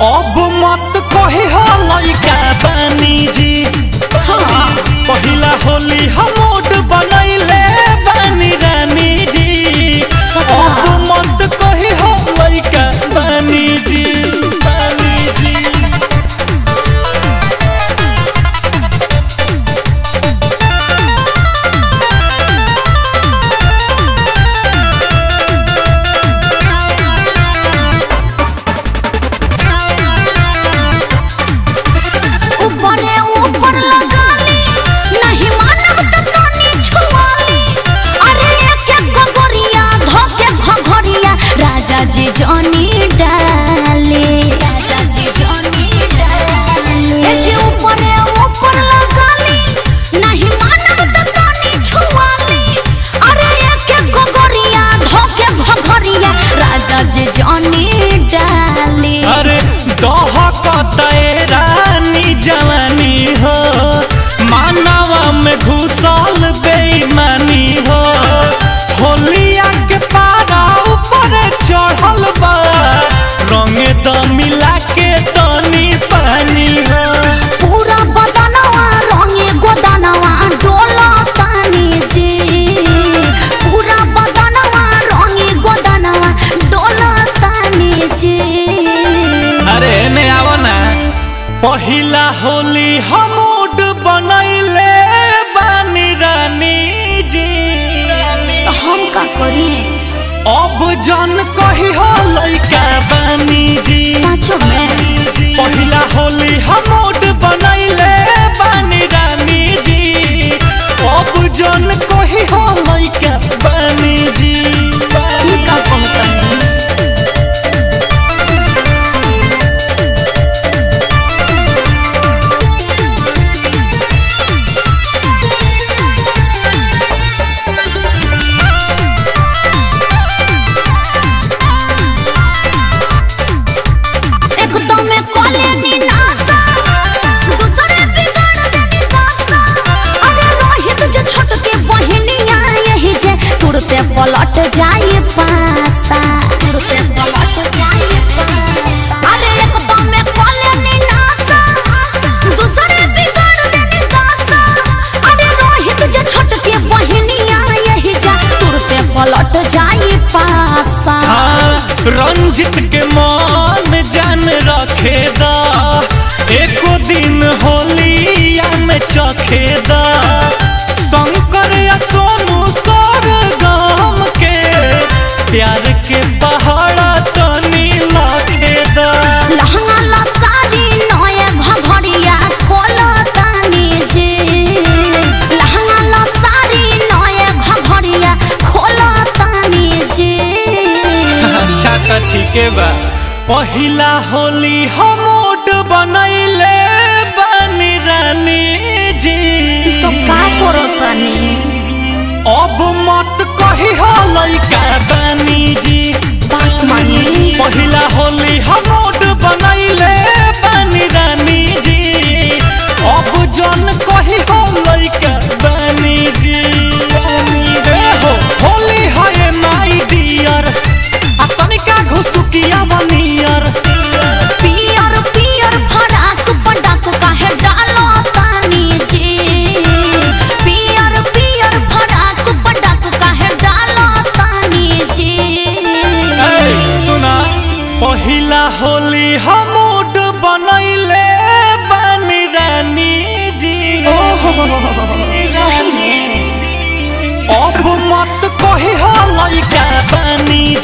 अब मत कही हो लइका बानी जी हाँ पहिला होली हम मूड बनैले बानी रानी जी अब मत कही हो लइका बानी जी बानी जी ऊपरे ऊपर लगाली नहीं मानब त कानी छुआली अरे एक एक घगोरिया धोके घगोरिया राजा जी जानी डाले राजा जी जानी डाले ए जी ऊपरे ऊपर लगाली नहीं मानब त कानी छुआली अरे एक एक घगोरिया धोके घगोरिया राजा जी जानी डाले अरे दहकतए रानी जवानी हो मानवा में घुसल बेईमानी हो होलिया के पारा ऊपर चढ़ल बा रंग द मिला के तनी पानी हो पूरा बदनवा रंगे गोदनवा डोला तानी जी पूरा बदनवा रंगे गोदनवा डोला तानी जी अरे ने आवो ना पहिला होली हमूड बनैले बानी रानी जी हम का करी अब जन कही हो लइका बानी जी सचो में पहिला होली हमूड बनैले बानी रानी जी अब जन कही हो लइका बानी जी ई का कहतनी एक तो मैं कॉले नी नासा दूसरे बिगाड़ देनी दासा अरे रोहित जो छोट के बहनिया यही जे तुरते पलट जाए पासा तुरते पलट जाए पासा अरे एक तो मैं कॉले नी नासा दूसरे बिगाड़ देनी दासा अरे रोहित जो छोट के बहनिया यही जे तुरते पलट जाए पासा हाँ रंजित के मान जान रखे दा एको दिन होलिया में चखे दा शंकर या सोनू सर गाम के प्यार के पहाड़ा तनी लाखे दा लहंगा ला साड़ी नया घघरिया खोलो तानी जे लहंगा ला साड़ी नया घघरिया खोलो तानी जे अच्छा तो ठीके बा पहिला होली हमूड बनैले बानी रानी जी सब का करो तानी अब मत कही हो लइका बानी जी बात मानी पहिला होली हमोड बनैले बानी रानी जी अब जन कही हो लइका बानी जी रे हो होली है माई डियर आ तनिका घुसुकिया बनियर पियर पियर फराक पटाक काहे डालो तानी जे पियर पियर फराक पटाक काहे डालो तानी जे ए, सुना पहिला होली हमूड बनैले बानी रानी जी सही में अब मत कही हो लइका बानी